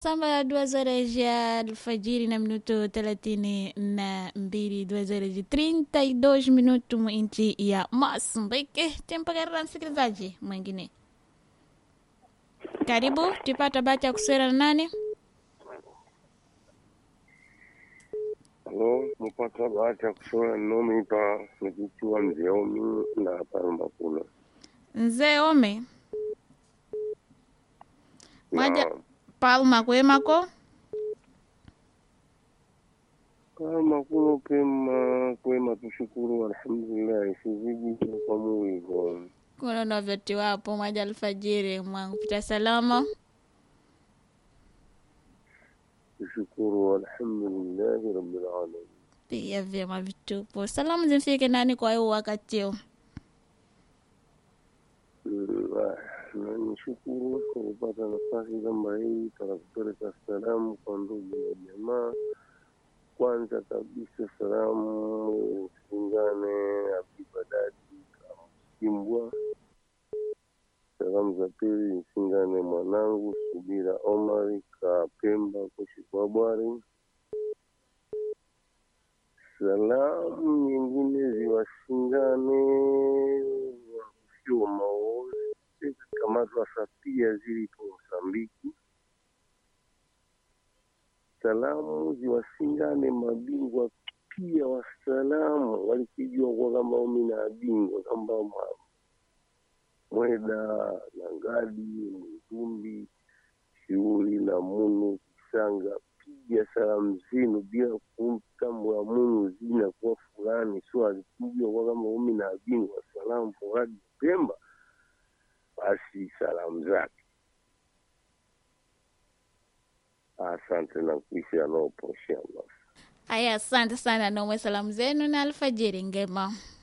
Samba duas horas ya alfajiri na minuto thelathini na mbili duas horas de trinta e dois minutos nchi ya Mozambique. Tempo karira msikilizaji mwingine, karibu tupata bahati ya kuswera na nani? Halo, mupata bahati ya kusoma nomi pa nikichua mzee Omi na Palma kula. Mzee Ome Mwaja- Na Palma kwemako Palma kulo pema kwema, tushukuru alhamdulillah, sizidi kwa Mungu. kuno novyoti wapo mwaja alfajiri mwangu pita salama Tushukuru alhamdulillah rabbil alamin. pia vyema vitupo. Salamu zimfike nani kwa hiyo wakati huu? Mm, ah, na nishukuru kwa kupata nafasi kama hii para kupeleka salamu kwa ndugu na jamaa. Kwanza kabisa salamu zingane Abibadadi Kimbwa. Salamu za pili nisingane mwanangu Subira Omari ka Pemba Koshikwabwari. Salamu nyingine ziwashingane wakusio maozi kamatwa sapia zilipo Mosambiki. Salamu ziwashingane mabingwa pia wa salamu walikijua kwa kama umi na bingwa kamba mwa- Mweda na Ngadi Mtumbi Shiuli na Munu Kisanga piga salamu zenu bila kumtambua Munu zina kwa fulani sio alikujua kwa kama umi na bingwa salamu Furadi Pemba basi salamu zake asante na kuisha naoposha Aya, asante sana nomwe salamu zenu na alfajiri ngema.